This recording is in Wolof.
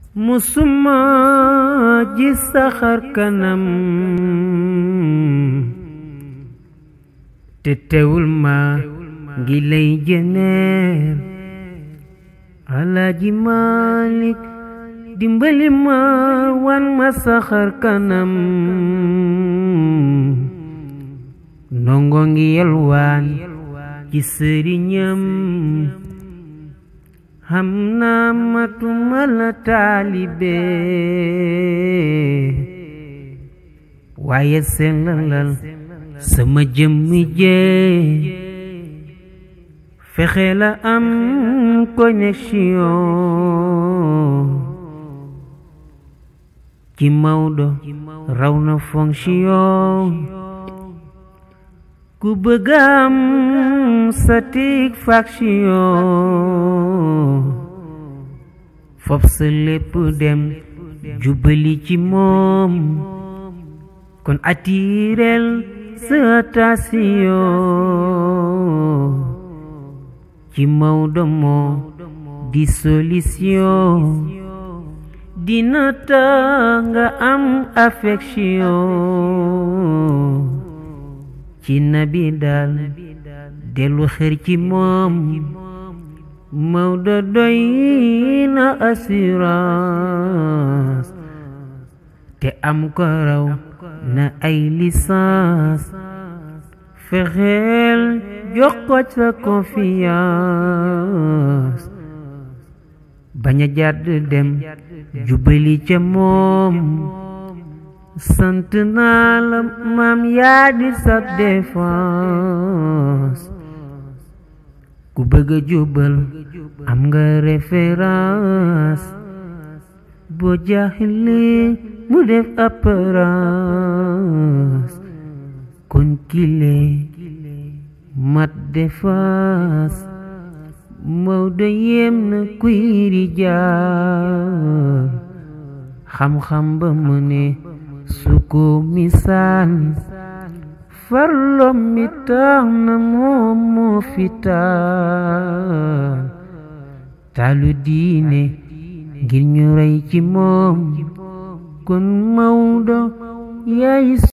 musuma gis sa xar kanam te teewul ma ngi lay jëneer alaaji Malik dimbali ma wan ma sa xar kanam ndongo ngi yalwaan ci sëriñam xam naa matuma la taalibe waaye sellalal sama jëmmi jee fexe la am connexion ci Maodo raw na fonction ku bëgg am satisfaction fop sa lépp dem jubali ci moom kon attirel sa attention ci Maodo moo di solution dina tax nga am affection ci nabi daal dellu xër ci moom Maodo doy na assurance te am ko raw na ay licence fexeel jox ko sa confiance bañ a jàdd dem jubali ca moom sant naa la maam yaa di sa défense ku bëgg a jubal am nga référence boo jaaxle mu def apparence kon kile mat défense Maodo yem na kuy rijaal xam-xam ba mu ne su ko misaal farlom mi tax na moom moo fi taal taalu diine ngir ñu rey ci moom kon Maodo yaay